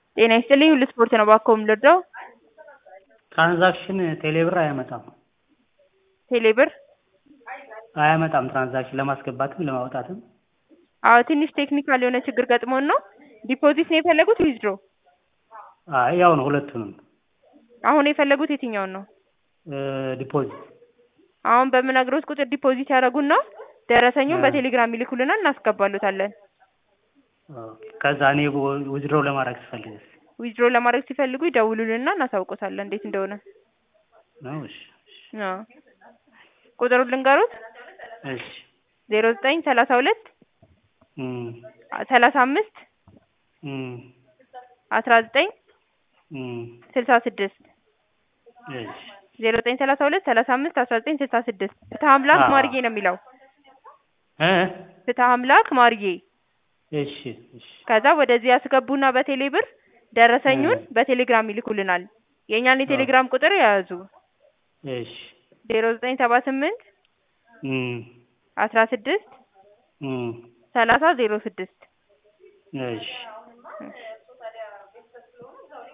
ጤና ይስጥልኝ ሁሉ ስፖርት ነው እባክዎ የምንረዳው? ትራንዛክሽን ቴሌብር አያመጣም ቴሌብር አያመጣም ትራንዛክሽን ለማስገባትም ለማውጣትም አዎ ትንሽ ቴክኒካል የሆነ ችግር ገጥሞን ነው ዲፖዚት ነው የፈለጉት ዊዝድሮ አይ ያው ነው ሁለቱንም አሁን የፈለጉት የትኛውን ነው ዲፖዚት አሁን በምነግሮት ቁጥር ዲፖዚት ያደርጉና ደረሰኙን በቴሌግራም ይልኩልናል እናስገባሎታለን ከዛ እኔ ዊዝድሮው ለማድረግ ስፈልግስ ዊዝድሮ ለማድረግ ሲፈልጉ ይደውሉልንና እናሳውቆታለን እንዴት እንደሆነ ነው እሺ አዎ ቁጥሩን ልንገሮት እሺ ዜሮ ዘጠኝ ሰላሳ ሁለት እም ሰላሳ አምስት እም አስራ ዘጠኝ እም ስልሳ ስድስት እሺ ዜሮ ዘጠኝ ሰላሳ ሁለት ሰላሳ አምስት አስራ ዘጠኝ ስልሳ ስድስት ፍትሀ አምላክ ማርዬ ነው የሚለው እ ፍትሀ አምላክ ማርዬ እሺ እሺ ከዛ ወደዚህ ያስገቡና በቴሌ ብር ደረሰኙን በቴሌግራም ይልኩልናል የእኛን የቴሌግራም ቁጥር የያዙ እሺ ዜሮ ዘጠኝ ሰባ ስምንት እም አስራ ስድስት እም ሰላሳ ዜሮ ስድስት እሺ እሺ